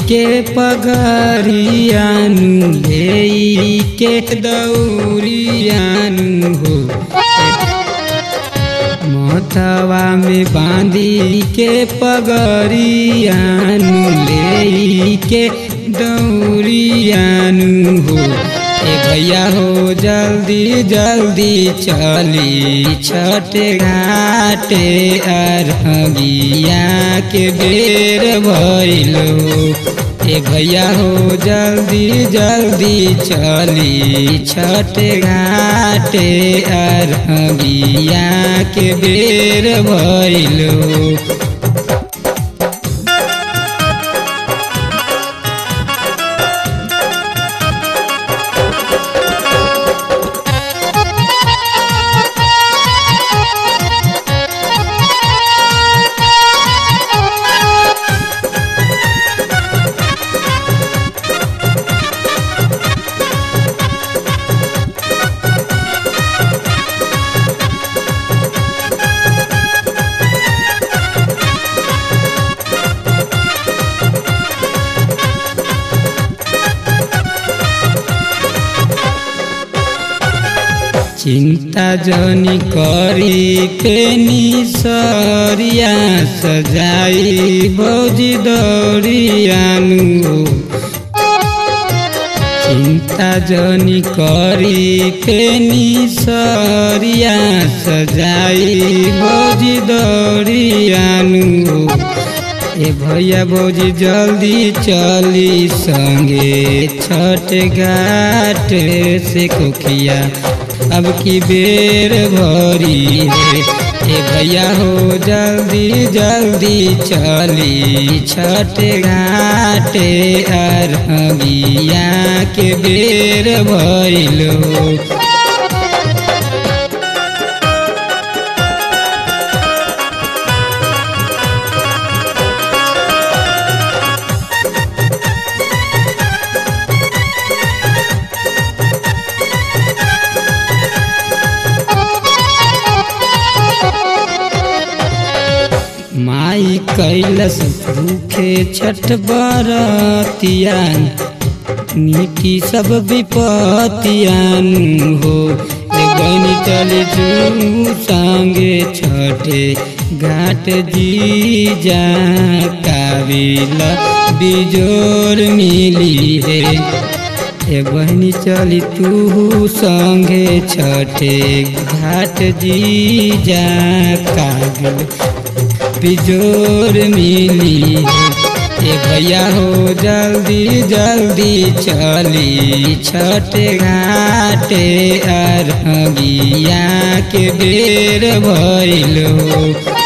के पगरियानु लेई के दौरियानु हो मोथवा में बांधी के पगरियानु लेई के दौरियानु हो ए भैया हो जल्दी जल्दी चली छठ घाटे अरबिया के बेर भइलो ए भैया हो जल्दी जल्दी चली छठ घाटे अरबिया के बेर भइलो चिंता जनी करी पेनी सरिया सजाई भौजी दौड़ियानु चिंता जनी करी पेनी सरिया सजाई भौजी दौड़ियानु ए भैया भौजी जल्दी चली संगे छठ घाट से कोखिया अब की बेर भरी है ए भैया हो जल्दी जल्दी चली छठ घाटे अरबिया के बेर भइलो माई कैलस भूखे छठ बरतियान नीति सब विपतियान हो गनी चले जू संगे छठे घाट जी जा काबिला बिजोर मिली है ए बहनी चली तू संगे छठे घाट जी जा काबिल बिजोर मिली ए भैया हो जल्दी जल्दी चली छठ घाटे अरबिया के बेर भइलो